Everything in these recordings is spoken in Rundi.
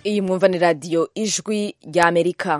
iyi mwumva ni radiyo ijwi rya amerika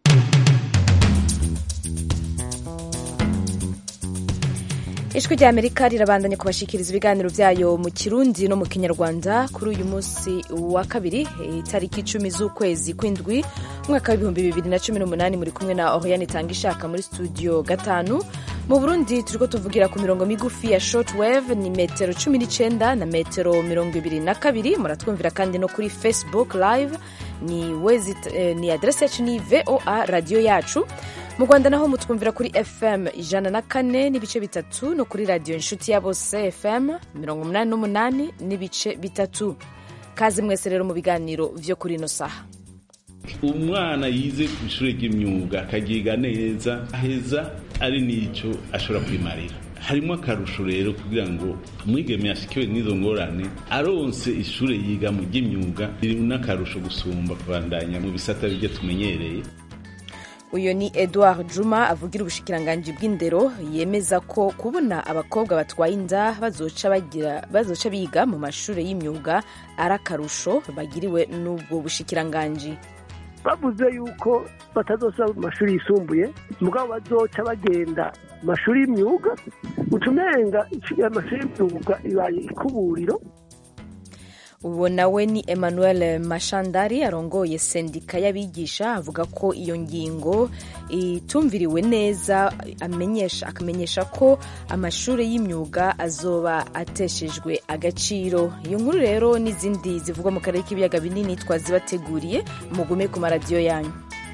ijwi rya amerika rirabandanya kubashikiriza ibiganiro byayo mu kirundi no mu kinyarwanda kuri uyu munsi wa kabiri itariki icumi z'ukwezi kw'indwi umwaka w'ibihumbi bibiri na cumi n'umunani muri kumwe na oriane itanga ishaka muri studio gatanu mu burundi turiko tuvugira ku mirongo migufi ya shortwave ni metero cumi n'icenda na metero mirongo ibiri na kabiri muratwumvira kandi no kuri facebook live ni, wezit, eh, ni adresi yacu ni voa radiyo yacu mu rwanda naho mutwumvira kuri fm ijana na kane n'ibice bitatu no kuri radiyo inshuti ya bose fm mirongo umunani n'umunani n'ibice bitatu kazi mwese rero mu biganiro vyo kuri ino saha umwana yize ku ishuri ry'imyuga akagiga neza aheza ari n'icyo ashobora kwimarira harimo akarusho rero kugira ngo umwigeme yashikiwe n'izo ngorane aronse ishuri yigamo ry'imyuga riri n'akarusho gusumba kubandanya mu bisata bijya tumenyereye uyu ni edouard juma avugira ubushikiranganji bw'indero yemeza ko kubona abakobwa batwaye inda bazoca bagira bazoca biga mu mashuri y'imyuga ari akarusho bagiriwe n'ubwo bushikiranganji bavuze yuko batazosaba mu mashuri yisumbuye mugabo bazoca bagenda mu mashuri y'imyuga utumenga amashuri y'imyuga ibaye ikuburiro uwo nawe ni emmanuel mashandari arongoye sendika y'abigisha avuga ko iyo ngingo itumviriwe neza amenyesha akamenyesha ko amashuri y'imyuga azoba ateshejwe agaciro iyo nkuru rero n'izindi zivugwa mu karere k'ibiyaga binini twazibateguriye mugume ku maradiyo yanyu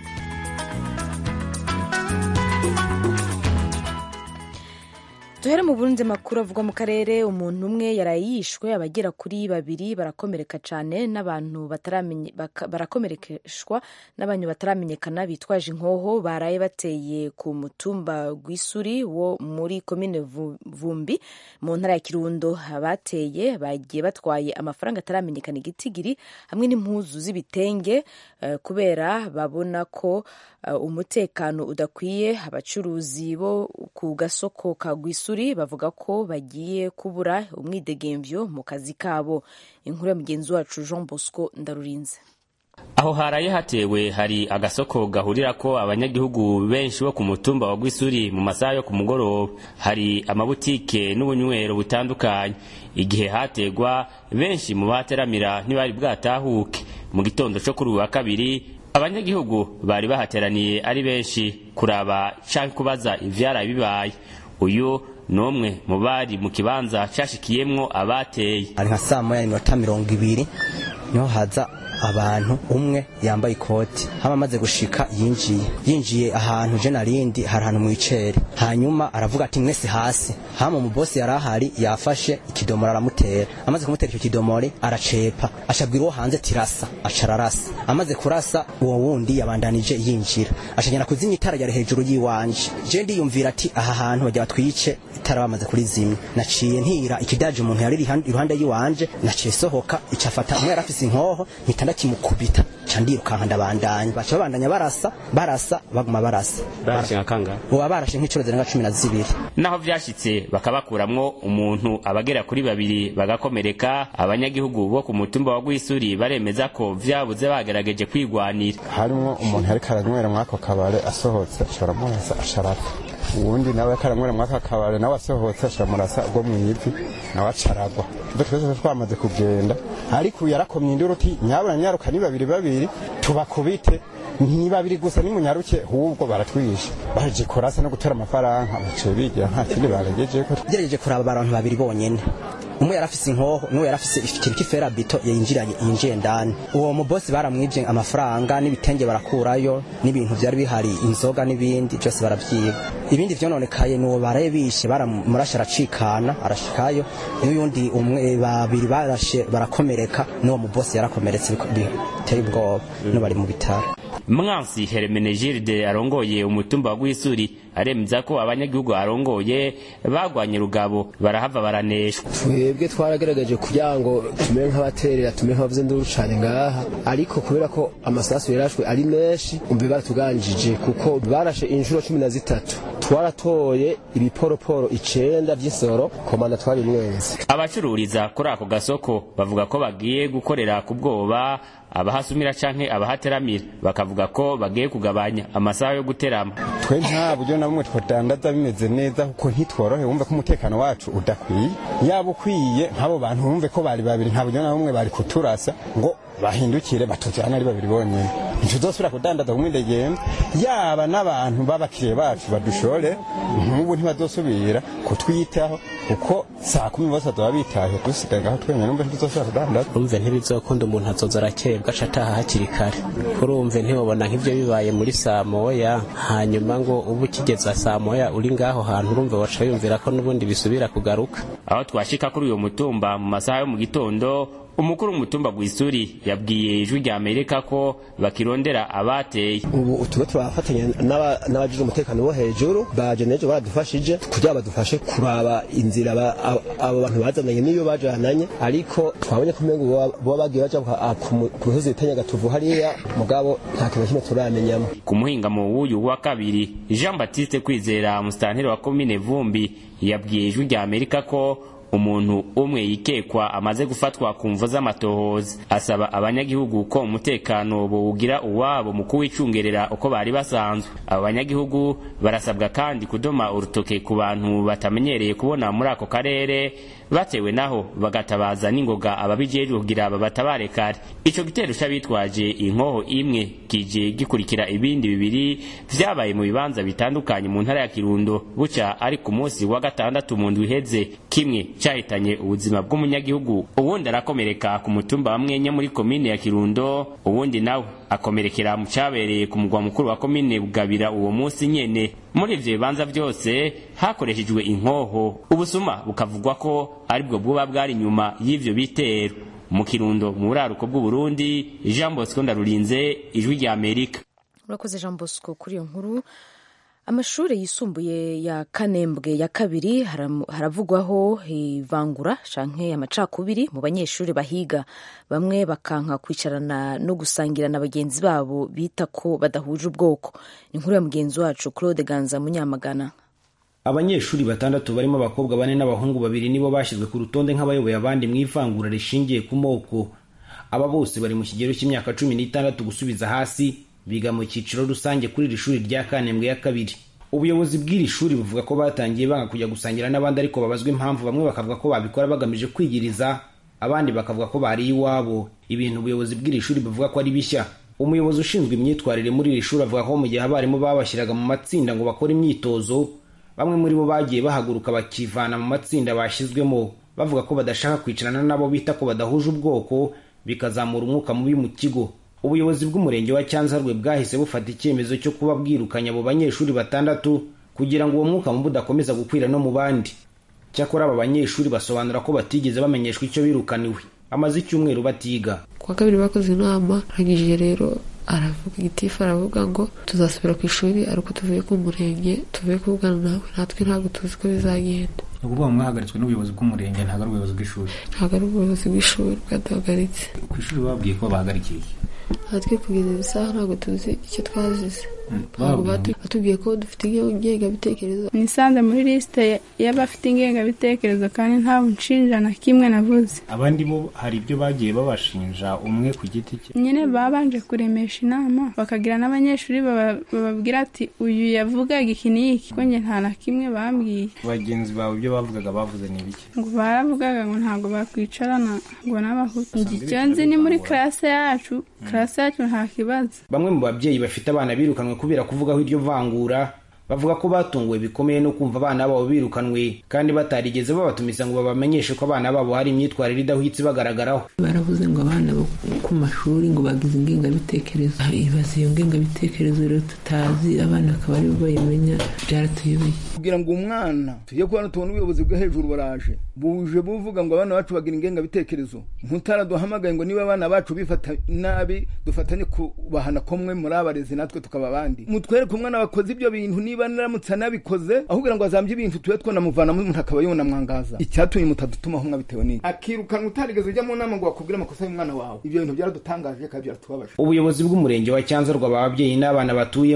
duhere mu burundi makuru avugwa mu karere umuntu umwe yaraye yishwe abagera kuri babiri barakomereka cyane n'abantu barakomerekeshwa n'abantu bataramenyekana bitwaje inkoho baraye bateye ku mutumba gw'isuri wo muri komine vumbi mu ntara ya kirundo abateye bagiye batwaye amafaranga ataramenyekana igitigiri hamwe n'impuzu z'ibitenge uh, kubera babona ko uh, umutekano udakwiye abacuruzi bo ku gasoko ka gw'isuri bavuga ko bagiye kubura umwidegemvyo mu kazi kabo inkuru ya mugenzi wacu jean bosco ndarurinze aho haraye hatewe hari agasoko gahurirako abanyagihugu benshi bo ku mutumba wa Gwisuri mu masaha yo ku mugoroba hari amabutike n'ubunywero butandukanye igihe hategwa benshi mu bateramira ntibari bwatahuke mu gitondo cyo kuri uyu wa kabiri abanyagihugu bari bahateraniye ari benshi kuraba canke kubaza ivyaraye bibaye uyu nomwe mu bari mu kibanza cashikiyemwo abateye ari nka saa moya n'iminota mirongo ibiri niho haza abantu umwe yambaye ikoti hama amaze gushika yinjiye yinjiye ahantu je narindi hari ahantu mwicere hanyuma aravuga ati mwese hasi hama umubosi yari ahari yafashe ikidomoro aramutera amaze kumutera icyo kidomori aracepa ashabwira uwo hanze tirasa aca ararasa amaze kurasa uwo wundi yabandanije yinjira acagenda kuzimya itara ryari hejuru yiwanje je ndiyumvira ati aha hantu bagira batwice itara bamaze kurizimya naciye ntira ikidaje umuntu yari iruhande yiwanje naciye sohoka icafata umwe yarafise inkoho mpita ndakimukubita ca ndirukanka ndabandanya baca babandanya barasa barasa baguma barasa barashe nkakanga uba barashe nk'icuro zirenga cumi na zibiri naho vyashitse bakabakuramwo umuntu abagera kuri babiri bagakomereka abanyagihugu bo ku mutumba wa Gwisuri baremeza ko vyabuze bagerageje kwigwanira harimwo umuntu yariko aranywera mwako kabare asohotse acaramurasa acarapfa uwundi nawe yariko aranywera mwaka kabare nawe asohotse acaramurasa ubwo mw'ivi nawe acaragwa ivyo twese twamaze kugenda ariko yarakomye induru uti nyabura nyaruka ni babiri babiri tubakubite ni babiri gusa nimunyaruke hubwo baratwisha baje kurasa no gutera amafaranga baciye bigira nta kindi baragejeko gerageje kuraba abantu babiri bonyene umwe yarafise inkoho n'uwo yarafise ikintu cy'iferabito yinjiranye yinjiye ndani uwo mubosi baramwivye amafaranga n'ibitenge barakurayo n'ibintu vyari bihari inzoga n'ibindi byose baravyiba ibindi vyononekaye n'uwo baraye bishe baramurashe aracikana arashikayo n'uyundi umwe babiri barashe barakomereka n'uwo mubosi yarakomeretse biteye ubwoba no bari mu bitaro mwansi hermenegilde arongoye umutumba wa Gwisuri aremeza ko abanyagihugu arongoye bagwanye rugabo barahava baraneshwa twebwe twaragerageje kugira ngo tumere nk'abaterera tumere nk'abavuze nduru cane ngaha ariko kubera ko amasasu yarashwe ari menshi umve baratuganjije kuko barashe inshuro cumi na zitatu twaratoye ibiporoporo icenda vy'isoro komanda twabimwenze abacururiza kuri ako gasoko bavuga ko bagiye gukorera ku bwoba abahasumira canke abahateramira bakavuga ko bagiye kugabanya amasaha yo guterama twe nta buryo na bumwe twodandaza bimeze neza kuko ntitworohe wumve ko umutekano wacu udakwiye yaba ukwiye nk'abo bantu bumve ko bari babiri nta buryo na bumwe bari kuturasa ngo bahindukire batujyane ari babiri bonyine ntituzosubira kudandaza kumwe ndegenda yaba n'abantu b'abakiriya bacu badushore nk'ubu ntibazosubira kutwitaho kuko saa kumi bose bazaba bitaye dusigaye ngaho twenyine numve ntituzosubira kudandaza urumve ntibizokunda umuntu azoza arakebwa aca ataha hakiri kare urumve ntiwabona nk'ibyo bibaye muri saa moya hanyuma ngo ubu ukigeza saa moya uri ngaho hantu urumve waca wiyumvira ko n'ubundi bisubira kugaruka aho twashika kuri uyo mutumba mu masaha yo mu gitondo umukuru w'umutumba gw'isuri yabwiye ijwi rya amerika ko bakirondera abateye ubu tuba turafatanya n'abagize umutekano wo hejuru baje n'ejo baradufashije kugira badufashe kuraba inzira abo bantu bazananye n'iyo bajananye ariko twabonye ko umengo boba bagiye baja ku misozi bita nyagatovu hariya mugabo nta kintu kimwe turamenyamo ku muhingamo w'uyu wa kabiri jean baptiste kwizera musitanteri wa komine vumbi yabwiye ijwi rya amerika ko umuntu umwe yikekwa amaze gufatwa ku mvo z'amatohoza asaba abanyagihugu ko umutekano bowugira uwabo mu kuwicungerera uko bari basanzwe abo banyagihugu barasabwa kandi kudoma urutoke ku bantu batamenyereye kubona muri ako karere batewe naho bagatabaza n'ingoga ababijejwe kugira babatabare kare ico gitero c'abitwaje inkoho imwe kije gikurikira ibindi bibiri vyabaye mu bibanza bitandukanye mu ntara ya kirundo buca ari ku munsi wa gatandatu mu ndwi iheze kimwe cahitanye ubuzima bw'umunyagihugu uwundi arakomereka ku mutumba wa mwenya muri komine ya kirundo uwundi nawe akomerekera mu cabereye ku mugwa mukuru wa komine bugabira uwo munsi nyene muri ivyo bibanza vyose hakoreshejwe inkoho ubusuma bukavugwa ko aribwo bwoba bwari inyuma y'ivyo bitero mu kirundo mu buraruko bw'uburundi jean bosco ndarurinze ijwi rya amerika urakoze jean bosco kuri iyo nkuru amashuri yisumbuye ya kanembwe ya kabiri haravugwaho ivangura canke amacakubiri mu banyeshuri bahiga bamwe bakanka kwicarana no gusangira na bagenzi babo bita ko badahuje ubwoko ni inkuru ya mugenzi wacu claude ganza munyamagana abanyeshuri batandatu barimo abakobwa bane n'abahungu babiri nibo bashyizwe ku rutonde nk'abayoboye abandi mu ivangura rishingiye ku moko aba bose bari mu kigero cy'imyaka cumi n'itandatu gusubiza hasi biga mu cyiciro rusange kuri iri shuri rya kanembwe ya kabiri ubuyobozi bw'iri shuri buvuga ko batangiye banga kujya gusangira n'abandi ariko babazwa impamvu bamwe bakavuga ko babikora bagamije kwigiriza abandi bakavuga ko bari iwabo ibintu ubuyobozi bw'iri shuri buvuga ko ari bishya umuyobozi ushinzwe imyitwarire muri iri shuri avuga ko mu gihe abarimu babashyiraga mu matsinda ngo bakore imyitozo bamwe muri bo bagiye bahaguruka bakivana mu matsinda bashyizwemo bavuga ko badashaka kwicarana nabo bita ko badahuje ubwoko bikazamura umwuka mubi mu kigo ubuyobozi bw'umurenge wa cyanzarwe bwahise bufata icyemezo cyo kuba bwirukanya abo banyeshuri batandatu kugira ngo uwo mwuka mubi udakomeza gukwira no mu bandi cyakora aba banyeshuri basobanura ko batigeze bamenyeshwa icyo birukaniwe amaze icyumweru batiga kuwa kabiri bakoze inama arangije rero aravuga igitifu aravuga ngo tuzasubira ku ishuri ariko tuvuye ku murenge tuvuye kuvugana nawe natwe ntabwo tuzi ko bizagenda ni ukuvuga mwahagaritswe n'ubuyobozi bw'umurenge ntabwo ari ubuyobozi bw'ishuri ntabwo ari ubuyobozi bw'ishuri bwaduhagaritse ku ishuri babwiye ko bahagarikiye natwe kugeza izi saha ntabwo tuzi icyo twazize batubwiye ko dufite ingengabitekerezo nisanze muri lisite y'abafite ingengabitekerezo kandi nta nshinja na kimwe navuze abandi bo hari ibyo bagiye babashinja umwe ku giti cye nyine babanje kuremesha inama bakagira n'abanyeshuri bababwira ati uyu yavugaga iki n'iki ko njye nta na kimwe bambwiye bagenzi bawe ibyo bavugaga bavuze ni ibiki ngo baravugaga ngo ntabwo bakwicarana ngo n'abahutu icyo nzi ni muri karase yacu karase yacu nta kibazo bamwe mu babyeyi bafite abana birukanwe kubera kuvugaho iryo vangura bavuga ko batunguwe bikomeye no kumva abana babo birukanwe kandi batarigeze babatumiza ngo babamenyeshe ko abana babo hari imyitwarire idahwitse ibagaragaraho baravuze ngo abana bo ku mashuri ngo bagize ingengabitekerezo ibaze iyo ngengabitekerezo rero tutazi abana akaba aribo bayimenya byaratuyobeye kugira ngo umwana tujye kubona tubona ubuyobozi bwo hejuru baraje buje buvuga ngo abana bacu bagira ingengabitekerezo ntutaraduhamagaye ngo niba abana bacu bifata nabi dufatanye kubahana komwe muri abarezi natwe tukaba abandi mutwereke umwana wakoze ibyo bintu niba naramutse anabikoze aho kugira ngo azambye ibintu tube twanamuvanamo umuntu akaba yunamwangaza icyatumye mutadutumaho mwabitewe n'iki akirukanwa utarigeze ujya mu nama ngo bakubwire amakosa y'umwana wawe ibyo bintu byaradutangaje kandi byaratubabaje ubuyobozi bw'umurenge wa cyanzarwa aba babyeyi n'abana batuyemo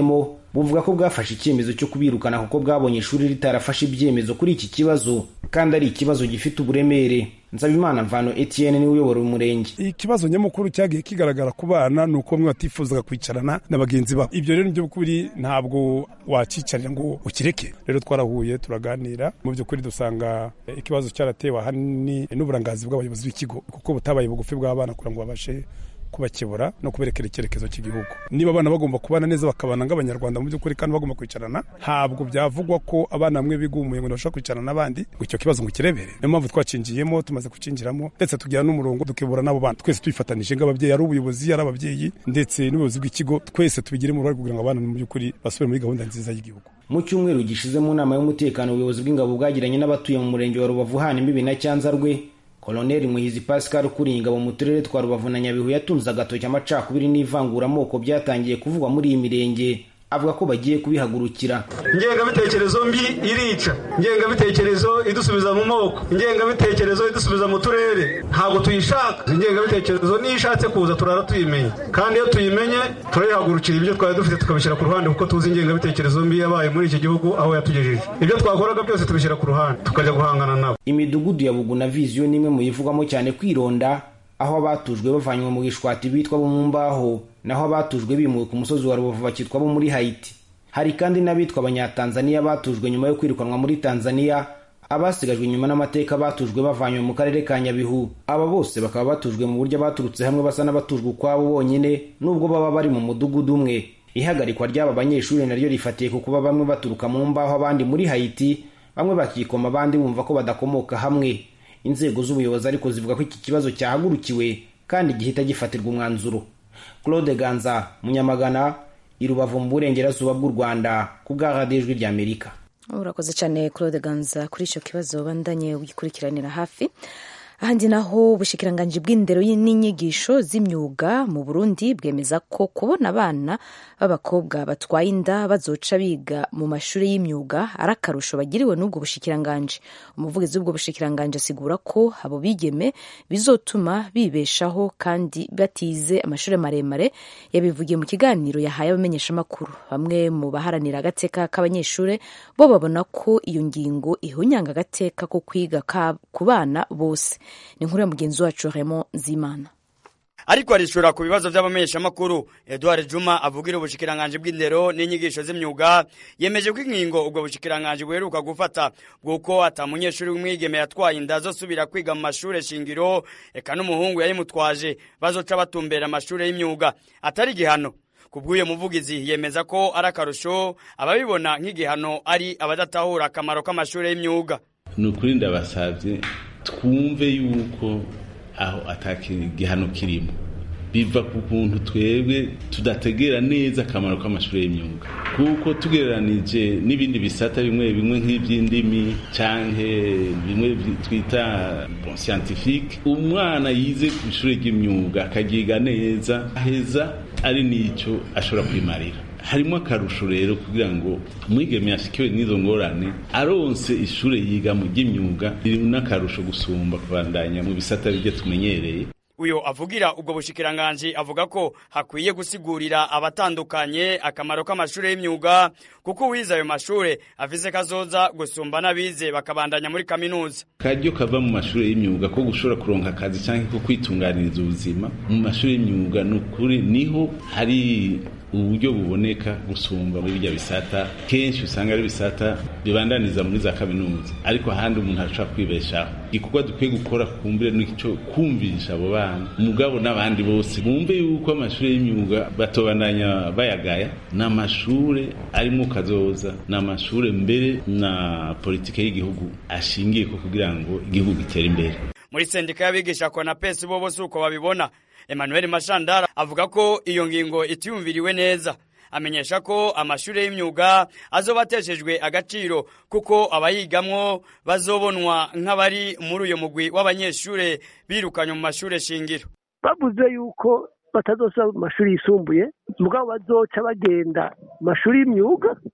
buvuga ko bwafashe icyemezo cyo kubirukana kuko bwabonye ishuri ritarafashe ibyemezo kuri iki kibazo kandi ari ikibazo gifite uburemere nsabimana mvano etienne niwe uyobora umurenge ikibazo nyamukuru cyagiye kigaragara ku bana ni uko bamwe batifuzaga kwicarana na bagenzi babo ibyo rero nibyo by'ukuri ntabwo wacicarira ngo ukireke rero twarahuye turaganira mu by'ukuri dusanga ikibazo cyaratewe ahanini n'uburangazi bw'abayobozi b'ikigo kuko butabaye bugufi bw'abana kugira ngo babashe kubakebura no kuberekera icyerekezo cy'igihugu niba abana bagomba kubana neza bakabana nk'abanyarwanda mu by'ukuri kandi bagomba kwicarana ntabwo byavugwa ko abana bamwe bigumuye ngo ntibashobora kwicarana n'abandi ngo icyo kibazo ngo kirebere niyo mpamvu twacinjiyemo tumaze kucinjiramo ndetse tugira n'umurongo tukibura n'abo bana twese twifatanije nk'ababyeyi ari ubuyobozi ari ababyeyi ndetse n'ubuyobozi bw'ikigo twese tubigiremo uruhare kugira ngo abana mu by'ukuri basubire muri gahunda nziza y'igihugu mu cyumweru gishize mu nama y'umutekano ubuyobozi bw'ingabo bwagiranye n'abatuye mu murenge wa rubavu hana imbibi na cyanzarwe koloneli muhizi pascal ukuriye ingabo mu turere twa rubavu na nyabihu yatunze agatoki amacakubiri n'ivanguramoko byatangiye kuvugwa muri iyi mirenge avuga ko bagiye kubihagurukira ingengabitekerezo mbi irica ingengabitekerezo idusubiza mu moko ingengabitekerezo idusubiza mu turere ntabwo tuyishaka ingengabitekerezo niyo ishatse kuza turara tuyimenye kandi iyo tuyimenye turayihagurukira ibyo twari dufite tukabishyira ku ruhande kuko tuzi ingengabitekerezo mbi yabaye muri iki gihugu aho yatugejeje ibyo twakoraga byose tubishyira ku ruhande tukajya guhangana nabo imidugudu ya bugu na viziyo ni imwe mu yivugwamo cyane kwironda aho abatujwe bavanywe mu gishwati bitwa bo mu mbaho naho abatujwe bimuwe ku musozi wa rubavu bakitwa bo muri hayiti hari kandi n'abitwa abanyatanzaniya batujwe nyuma yo kwirukanwa muri tanzaniya abasigajwe inyuma n'amateka batujwe bavanywe mu karere ka nyabihu aba bose bakaba batujwe mu buryo baturutse hamwe basa n'abatujwe ukwabo bonyine nubwo baba bari mu mudugudu umwe ihagarikwa ry'aba banyeshuri naryo rifatiye ku kuba bamwe baturuka mu mbaho abandi muri hayiti bamwe bakikoma abandi bumva ko badakomoka hamwe inzego z'ubuyobozi ariko zivuga ko iki kibazo cyahagurukiwe kandi gihita gifatirwa umwanzuro claude ganza munyamagana i rubavu mu burengerazuba bw'u rwanda ku bwa radiyo ijwi ry'amerika urakoze cyane claude ganza kuri icyo kibazo bandanye ugikurikiranira hafi ahandi naho ubushikiranganji bw'indero n'inyigisho z'imyuga mu burundi bwemeza ko kubona abana b'abakobwa batwaye inda bazoca biga mu mashuri y'imyuga ari akarusho bagiriwe n'ubwo bushikiranganji umuvugizi w'ubwo bushikiranganji asigura ko abo bigeme bizotuma bibeshaho kandi batize amashuri maremare yabivugiye mu kiganiro yahaye abamenyeshamakuru bamwe mu baharanira agateka k'abanyeshuri bo babona ko iyo ngingo ihunyanga agateka ko kwiga ku bana bose ni inkuru ya mugenzi wacu Raymond Zimana ariko arishura ku bibazo by'abamenyeshamakuru Edouard Juma avugira ubushikiranganje bw'indero n'inyigisho z'imyuga yemeje ko inkingo ubwo bushikiranganje buheruka gufata bw'uko ata munyeshuri w'umwigeme yatwaye inda azosubira kwiga mu mashuri shingiro eka n'umuhungu yayimutwaje bazoca batumbera amashuri y'imyuga atari igihano kubw'uyo muvugizi yemeza ko ari akarusho ababibona nk'igihano ari abadatahura akamaro k'amashuri y'imyuga ni ukuri ndabasabye twumve yuko aho atakigihano kirimo biva ku kuntu twebwe tudategera neza akamaro k'amashuri y'imyuga kuko tugereranije n'ibindi bisata bimwe bimwe nk'iby'indimi cyangwa bimwe twita bon scientifique umwana yize ku ishuri ry'imyuga akagiga neza aheza ari n'icyo ashobora kwimarira harimo akarusho rero kugira ngo umwigeme yashikiwe n'izo ngorane aronse ishuri yiga mu ry'imyuga riri n'akarusho gusumba kubandanya mu bisata byo tumenyereye uyo avugira ubwo bushikiranganji avuga ko hakwiye gusigurira abatandukanye akamaro k'amashuri y'imyuga kuko uwize ayo mashuri avize kazoza gusumba n'abize bakabandanya muri kaminuza karyo kava mu mashuri y'imyuga ko gushobora kuronka akazi cyangwa ko kwitunganiriza ubuzima mu mashuri y'imyuga ni ukuri niho hari uburyo buboneka gusumba muri bijya bisata kenshi usanga ari bisata bibandaniza muri za kaminuza ariko ahandi umuntu arashobora kwibeshaho igikorwa dukwiye gukora kumbire n'icyo kumvisha abo bana umugabo n'abandi bose bumve yuko amashuri y'imyuga batobandanya bayagaya ni amashuri arimo kazoza ni amashuri mbere na politike y'igihugu ashingiye ko kugira ngo igihugu gitere imbere muri sendika y'abigisha konapesi bo bose uko babibona Emmanuel Mashandara avuga ko iyo ngingo itiyumviriwe neza amenyesha ko amashuri y'imyuga azobateshejwe agaciro kuko abayigamwo bazobonwa nk'abari muri uyo mugwi w'abanyeshuri birukanywe mu mashuri shingiro bavuze yuko batazosaba mu mashuri yisumbuye mugabo bazoca bagenda mu mashuri y'imyuga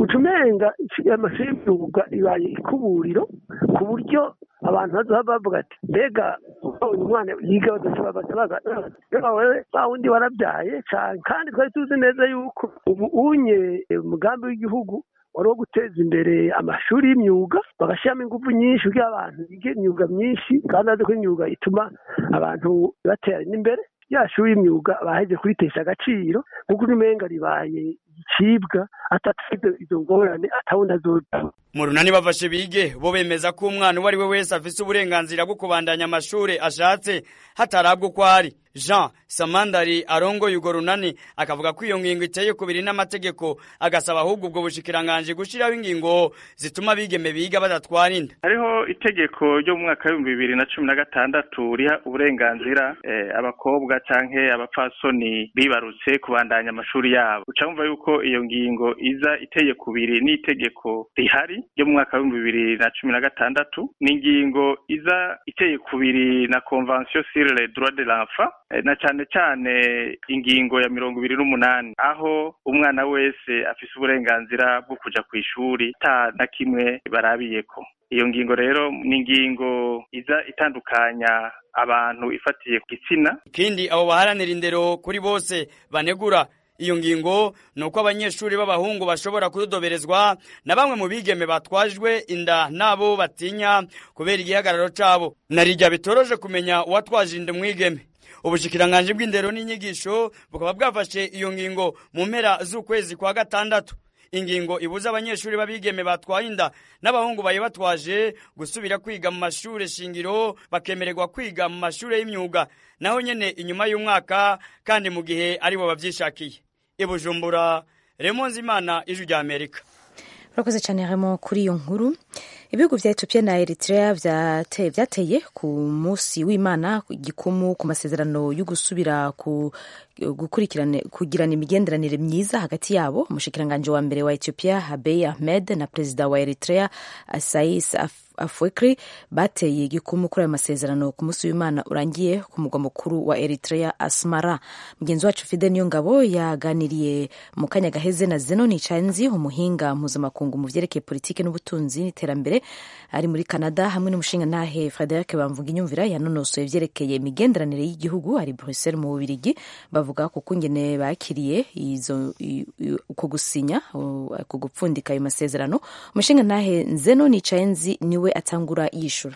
ucumenga amashuri y'imyuga ibaye ikuburiro ku buryo abantu bazoba bavuga ati mbega uyu mwana yiga bazabaga wewe wa wundi warabyaye cyane kandi twari tuzi neza yuko ubu unye umugambi w'igihugu wari uwo guteza imbere amashuri y'imyuga bagashyiramo ingufu nyinshi kugira abantu bige imyuga myinshi kandi bazi ko imyuga ituma abantu batera n'imbere ya shuri y'imyuga baheje kuritesha agaciro kuko umenga ribaye igicibwa atatu izo ngorane atawundi azoja mu runani bafashe bige bo bemeza ko umwana uwo ari we wese afise uburenganzira bwo kubandanya amashuri ashatse hatarabwa uko ari jean samandari arongoye urwo runani akavuga ko iyo ngingo iteye kubiri n'amategeko agasaba ahubwo ubwo bushikiranganji gushyiraho ingingo zituma abigeme biga badatwara inda hariho itegeko ryo mu mwaka w'ibihumbi bibiri na cumi na gatandatu riha uburenganzira eh, abakobwa canke abapfasoni bibarutse kubandanya amashuri yabo uca wumva yuko iyo ngingo iza iteye kubiri n'itegeko rihari ryo mu mwaka w'ibihumbi bibiri na cumi na gatandatu ni ingingo iza iteye kubiri na convention sur les droits de l'enfant na cyane cyane ingingo ya mirongo ibiri n'umunani aho umwana wese afise uburenganzira bwo kuja ku ishuri ata na kimwe barabiyeko iyo ngingo rero ni ingingo iza itandukanya abantu ifatiye ku gitsina ikindi abo baharanira indero kuri bose banegura iyo ngingo ni uko abanyeshuri b'abahungu bashobora kudodoberezwa na bamwe mu bigeme batwajwe inda n'abo batinya kubera igihagararo cabo narijya bitoroje kumenya uwatwaje inda umwigeme ubushikiranganji bw'indero n'inyigisho bukaba bwafashe iyo ngingo mu mpera z'ukwezi kwa gatandatu ingingo ibuza abanyeshuri b'abigeme batwaye inda n'abahungu bayibatwaje gusubira kwiga mu mashuri shingiro bakemererwa kwiga mu mashuri y'imyuga naho nyene inyuma y'umwaka kandi mu gihe aribo bavyishakiye ibujumbura remonzi imana ijwi rya amerika urakoze cyane harimo kuri iyo nkuru ibihugu vya ethiopia na eritrea vyateye vyateye ku munsi w'imana igikumu ku masezerano yo gusubira ku gukurikirana kugirana imigenderanire myiza hagati yabo umushikiranganji wa mbere wa ethiopia habey ahmed na perezida wa eritrea asais afwekri bateye igikumu kuri ayo masezerano ku munsi w'imana urangiye ku mugwa mukuru wa eritrea asmara mugenzi wacu fide niyo ngabo yaganiriye mu kanya gaheze na zenoni canzi umuhinga mpuzamakungu mu vyerekeye politiki n'ubutunzi n'iterambere ari muri canada hamwe n'umushingantahe frederic bamvuga inyumvira yanonosoye vyerekeye imigenderanire y'igihugu ari bruxelles mu bubirigi bavuga ku kungene bakiriye izo uko gusinya uko gupfundika ayo masezerano umushingantahe zenoni canzi niwe atangura yishura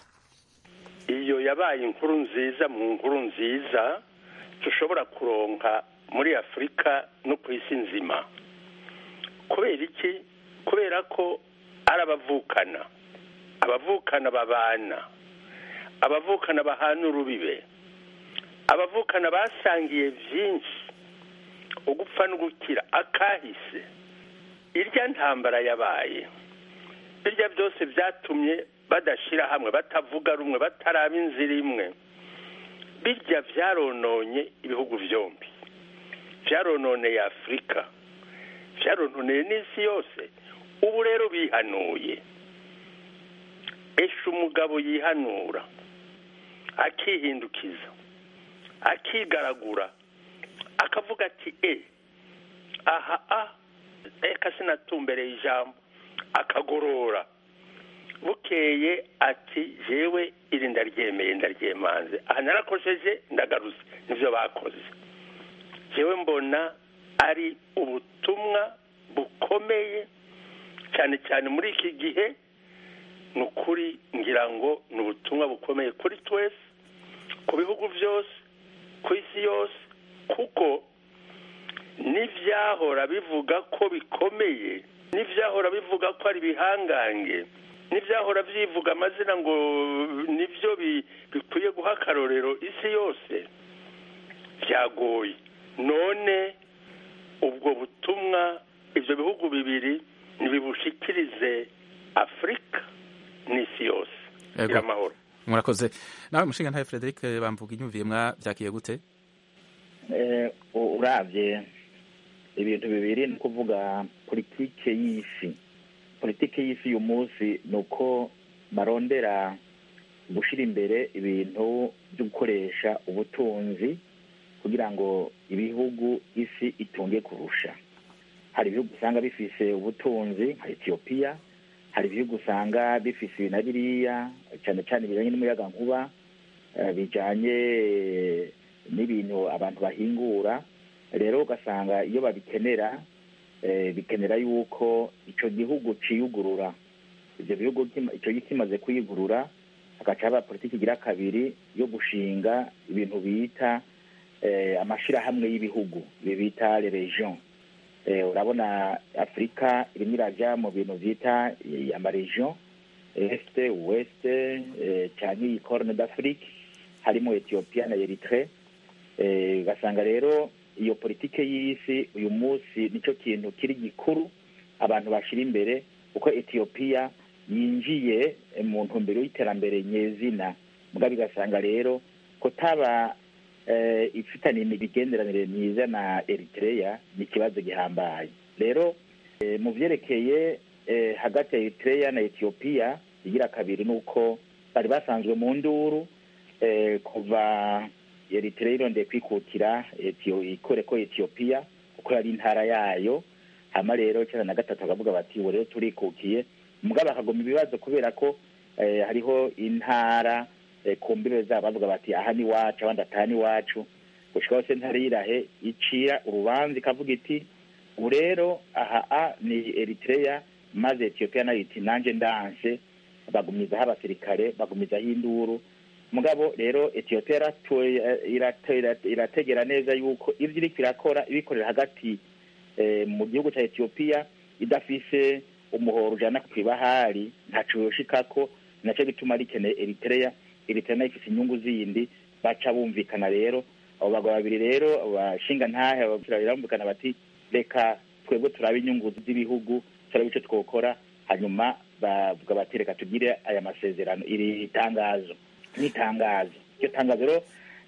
iyo yabaye inkuru nziza mu nkuru nziza dushobora kuronka muri afurika no ku isi nzima kubera iki kubera ko ari abavukana abavukana babana abavukana bahana urubibe abavukana basangiye byinshi ugupfa no gukira akahise irya ntambara yabaye birya byose byatumye badashyira hamwe batavuga rumwe bataraba inzira imwe birya byarononye ibihugu byombi byarononeye afurika byarononeye n'isi yose ubu rero bihanuye esha umugabo yihanura akihindukiza akigaragura akavuga ati e aha a reka sinatumbereye ijambo akagorora bukeye ati jewe iri ndaryemeye ndaryemanze aha narakosheje ndagaruze nibyo bakoze jewe mbona ari ubutumwa bukomeye cyane cyane muri iki gihe ni ukuri ngira ngo ni ubutumwa bukomeye kuri twese ku bihugu byose ku isi yose kuko n'ibyahora bivuga ko bikomeye n'ibyahora bivuga ko ari ibihangange n'ibyahora byivuga amazina ngo nibyo bikwiye guha akarorero isi yose byagoye none ubwo butumwa ibyo bihugu bibiri ntibibushikirize afurika n'isi yose gira amahoro murakoze nawe mushinga ntawe frederic bamvuga inyumviye mwabyakiye gute urabye ibintu bibiri ni ukuvuga politike y'isi politike y'isi uyu munsi ni uko barondera gushyira imbere ibintu byo gukoresha ubutunzi kugira ngo ibihugu isi itunge kurusha hari ibihugu usanga bifise ubutunzi nka etiyopiya hari ibihugu usanga bifise ibi na biriya cyane cyane bijanye n'umuyaga nkuba eh, bijanye n'ibintu abantu bahingura rero ugasanga iyo babikenera eh, bikenera yuko ico gihugu ciyugurura ivyo bihugu kima- ico gihugu kimaze kwiyugurura hagaca haba politiki igira kabiri yo gushinga ibintu bita eh, amashirahamwe y'ibihugu ibi bita les regions eh, urabona afurika irimo iraja mu bintu vyita eh, amaregion este west eh, canke iyi corne d'afrique harimo ethiopia na eritre eh, ugasanga rero iyo politike y'isi uyu munsi nicyo kintu kiri gikuru abantu bashira imbere kuko etiyopiya yinjiye eh, mu ntumbero y'iterambere nyezina mbwa bigasanga rero kutaba eh, ifitaniye imigenderanire myiza na eritrea ni ikibazo gihambaye rero eh, mu vyerekeye eh, hagati ya eritrea na etiyopiya igira kabiri ni uko bari basanzwe mu nduru eh, kuva eritrea irondeye kwikukira Etio- ikore ko etiyopiya kuko yari intara yayo hama rero cenda na gatatu bakavuga bati ubu rero turikukiye mugabo bakagoma ibibazo kubera ko eh, hariho intara eh, ku mbibe zabo bavuga bati aha ni wacu abandi ataha ni wacu gushika hose ntara yirahe icira urubanza ikavuga iti ubu rero aha a ni eritrea maze etiyopiya nayo iti nanje ndanse bagumizaho abasirikare bagumizaho induru mugabo rero etiyopiya yaratoye- irate- irate- irategera neza yuko ivyo iriko irakora ibikorera hagati eh, mu gihugu ca etiyopiya idafise umuhoro ujana kw'ibahari ntaco yoshikako naco gituma rikeneye eritrea eritrea nayo ifise inyungu zindi baca bumvikana rero abo bagabo babiri rero bashinga ntahe barumvikana bati reka twebwe turabe inyungu z'ibihugu turabe ico twokora hanyuma bavuga bati reka tugire aya masezerano iri tangazo n'itangazo iryo tangazo rero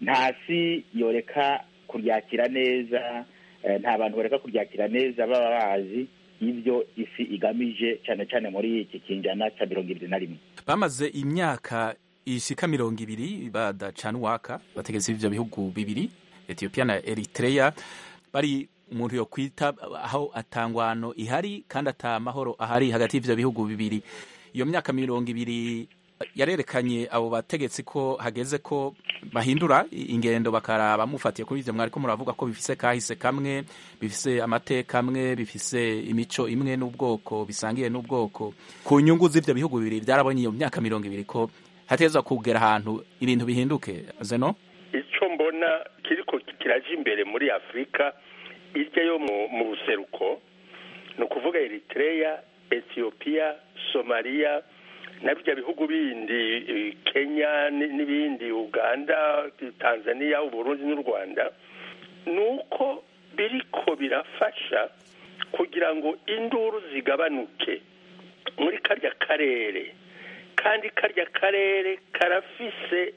ntasi yoreka kuryakira neza eh, nta bantu bareka kuryakira neza baba bazi ibyo isi igamije cyane cyane muri iki kinjana cya mirongo ibiri na rimwe bamaze imyaka ishika mirongo ibiri badacana uwaka bategetsi b'ivyo bihugu bibiri etiyopiya na eritrea bari umuntu yo kwita aho atangwano ihari kandi ata mahoro ahari hagati y'ivyo bihugu bibiri iyo myaka mirongo ibiri yarerekanye abo bategetsi ko hageze ko bahindura ingendo bakaraba mufatiye kuri ivyo mwariko muravuga ko bifise kahise kamwe bifise amateka amwe bifise imico imwe n'ubwoko bisangiye n'ubwoko ku nyungu z'ivyo bihugu bibiri byarabonye iyo myaka mirongo ibiri ko hateza kugera ahantu ibintu bihinduke zeno icyo mbona kiriko kiraje imbere muri afurika irya yo mu mu buseruko ni ukuvuga eritrea etiyopiya somaliya na bijya bihugu bindi eh, kenya ni- n'ibindi uganda tanzania uburundi n'u rwanda ni uko biriko birafasha kugira ngo induru zigabanuke muri karya karere kandi karya karere karafise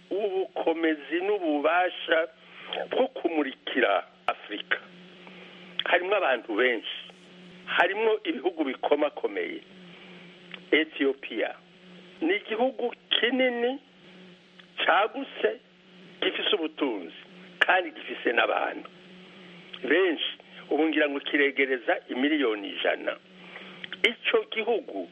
ubukomezi n'ububasha bwo kumurikira afurika harimo abantu benshi harimo ibihugu bikomakomeye etiyopiya ni igihugu kinini cyagutse gifise ubutunzi kandi gifise n'abantu benshi ubu ngira ngo kiregereza imiliyoni ijana icyo gihugu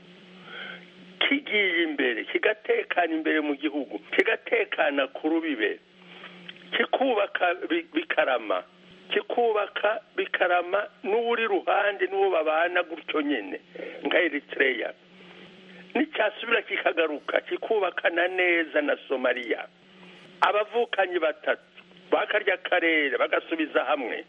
kigiye imbere kigatekana imbere mu gihugu kigatekana ku rubibe kikubaka bi- bikarama kikubaka bikarama n'uri ruhande n'uwo babana gutyo nyine nka eritrea nicyasubira kikagaruka kikubakana neza na somaliya abavukanyi batatu bakarya karere bagasubiza hamwe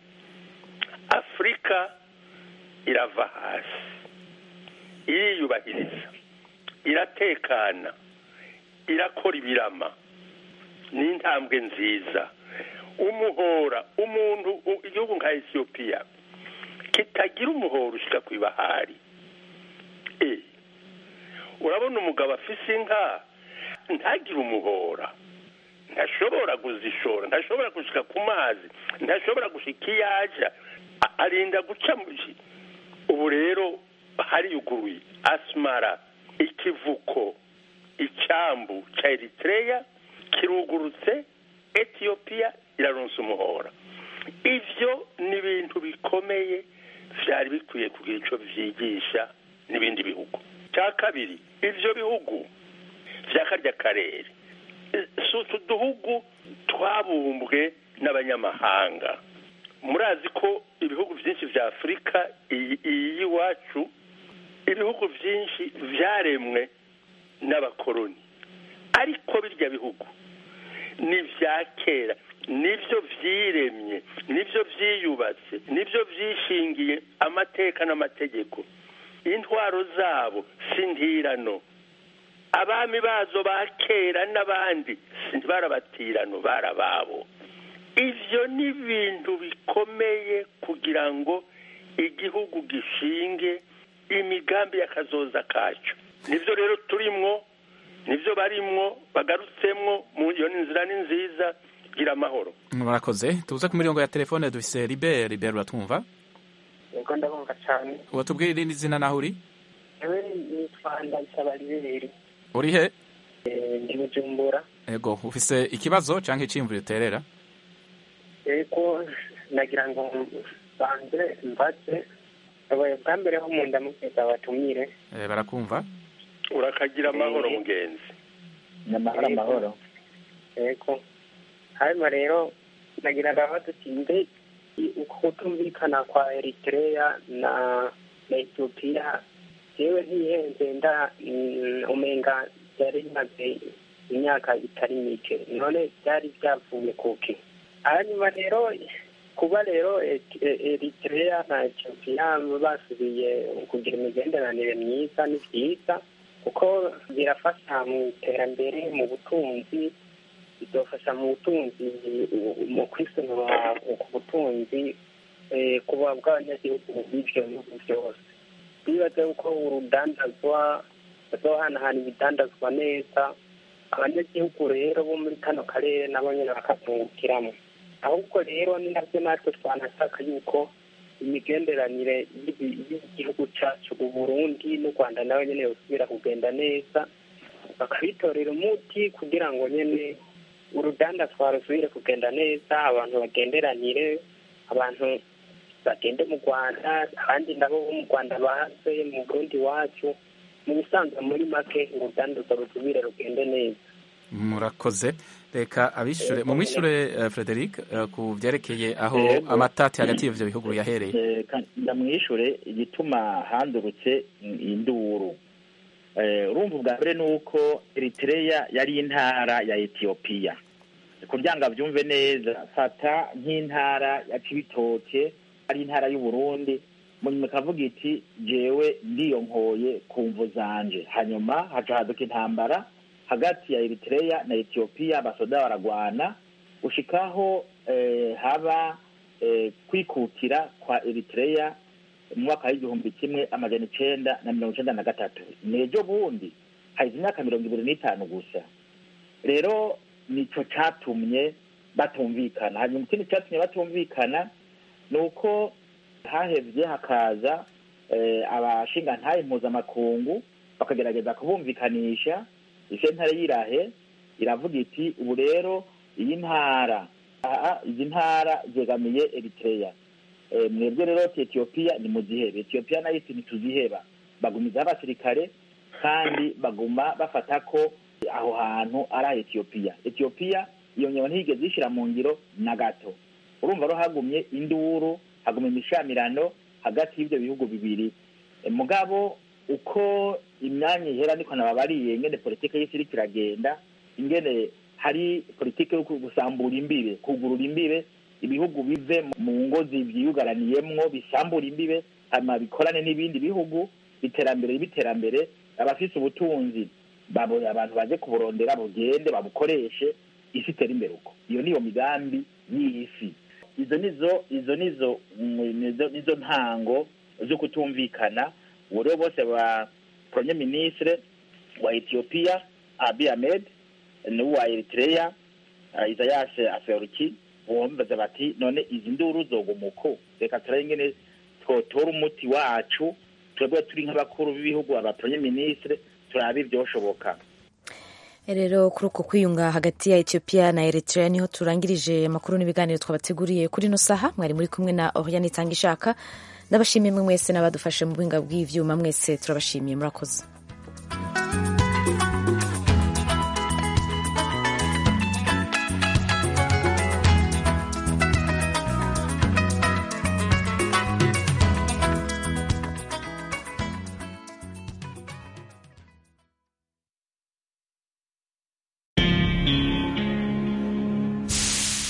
afurika irava hasi iriyubahiriza iratekana irakora ibirama ni intambwe nziza umuhora umuntu u- igihugu nka etiyopiya kitagira umuhora ushyika ku ibahari e urabona umugabo afise inka ntagire umuhora ntashobora kuzishora ntashobora gushika ku mazi ntashobora gushika iyo aja A- arinda guca mu ki- ubu rero hariyuguruye asimara ikivuko icyambu cya eritrea kirugurutse etiyopiya iraronsa umuhora ivyo ni ibintu bikomeye vyari bikwiye kugira ico vyigisha n'ibindi bihugu cya kabiri ivyo bihugu vya karya karere si utuduhugu twabumbwe n'abanyamahanga murazi ko ibihugu byinshi vya afurika iyi y'iwacu ibihugu byinshi vyaremwe n'abakoroni ariko birya bihugu ni vya kera nibyo vyiremye nibyo vyiyubatse nibyo vyishingiye amateka n'amategeko intwaro zabo si ntirano abami bazo ba kera n'abandi barabatirano barababo ivyo ni ibintu bikomeye kugira ngo igihugu gishinge imigambi y'akazoza kacu nivyo rero turimwo nivyo barimwo bagarutsemwo mu iyo nzira ni nziza gira amahoro murakoze tuze ku mirongo ya telefone dufise Libert Libert uratwumva yego ndabumva cyane watubwira irindi zina naho uri ewe nitwa ndabisaba liberi uri he ndi bujumbura ego ufise ikibazo canke iciyumviro uterera yego nagira ngo banze mbaze abaye bwa mbere ho mu ndamukeza batumire Eh, barakumva urakagira amahoro mugenzi nyamahoro amahoro yego hanyuma rero nagira ndabaza uti mbe uko kutumvikana kwa eritrea na na etiyopiya jewe ntihenze nda mm, umenga byari bimaze imyaka itari mike none byari byavuye kuki hanyuma rero kuba rero Et- E- eritrea na etiyopiya basubiye kugira imigenderanire myiza ni byiza kuko birafasha mu iterambere mu butunzi bidufasha mu butunzi mu kwisunura ku butunzi eh, kuba bw'abanyagihugu b'ivyo bihugu byose bibaze uko urudandazwa bazohanahana ibidandazwa neza abanyagihugu rero bo muri kano karere nabo nyene bakazungukiramo ahubwo rero ni navyo natwe twanashaka yuko imigenderanire y'ibi- y'igihugu cacu uburundi n'u rwanda nawe nyene yosubira kugenda neza bakabitorera umuti kugira ngo nyene urudandazwa rusubire kugenda neza abantu bagenderanire abantu bagende mu rwanda abandi nabo bo mu rwanda baze mu burundi iwacu mu bisanzwe muri make urudandazwa rusubire rugende neza murakoze reka abishure mu mwishure eh, Frederic eh, ku vyerekeye aho Yego. amatati hagati y'ivyo bihugu yahereye Eh, ka- ndamwishure igituma handurutse induru Eh, urumva ubwa mbere ni uko eritrea yari intara ya etiyopiya kugira ngo abyumve neza fata nk'intara ya cibitoke ari intara y'uburundi munyuma ikavuga iti jewe ndiyonkoye ku mvu zanje hanyuma haca haduka intambara hagati ya eritrea na etiyopiya abasoda baragwana gushikaho eh, haba eh, kwikukira kwa eritrea mu mwaka w'igihumbi kimwe amajana icenda na mirongo icenda na gatatu nejo bundi haheze imyaka mirongo ibiri n'itanu gusa rero nico catumye batumvikana hanyuma ikindi catumye batumvikana ni uko hahevye hakaza eh, abashingantahe mpuzamakungu bakagerageza kubumvikanisha isentare y'irahe iravuga iti ubu rero iyi ntara aha izi ntara zegamiye eritrea Eh, mwebwe rero ati etiyopiya ni muzihebe etiyopiya nayo iti ntituziheba bagumizaho abasirikare kandi baguma bafata ko aho hantu ari aha etiyopiya etiyopiya iyo nyama ntiyigeze ishyira mu ngiro na gato urumva rero hagumye induru hagumye imishamirano hagati y'ibyo bihugu bibiri Eh, mugabo uko imyanya ihera niko nababariye ingene politike y'isi iriko iragenda ingene hari politike yo gusambura imbibe kugurura imbibe ibihugu bive mu ngo vyiyugaraniyemwo bisambura imbibe hanyuma bikorane n'ibindi bihugu iterambere biterambere abafise ubutunzi babonye abantu baje kuburondera bugende babukoreshe isi itere imbere uko iyo niyo migambi y'isi izo nizo izo nizo mm, nizo nizo ntango zo kutumvikana ubu rero bose ba premier ministre wa ethiopia abi ahmed n'uwa eritrea uh, isayas aferuki bumvaza bati none izi nduru zoguma uko reka turabe ingene twotora umuti wacu twebwe turi nk'abakuru b'ibihugu aba premier ministre turabe ivyoshoboka rero kuri uko kwiyunga hagati ya etiyopiya na eritrea niho turangirije amakuru n'ibiganiro twabateguriye kuri ino saha mwari muri kumwe na oriane itanga ishaka ndabashimiye mwe mwese n'abadufashe mu buhinga bw'ivyuma mwese turabashimiye murakoze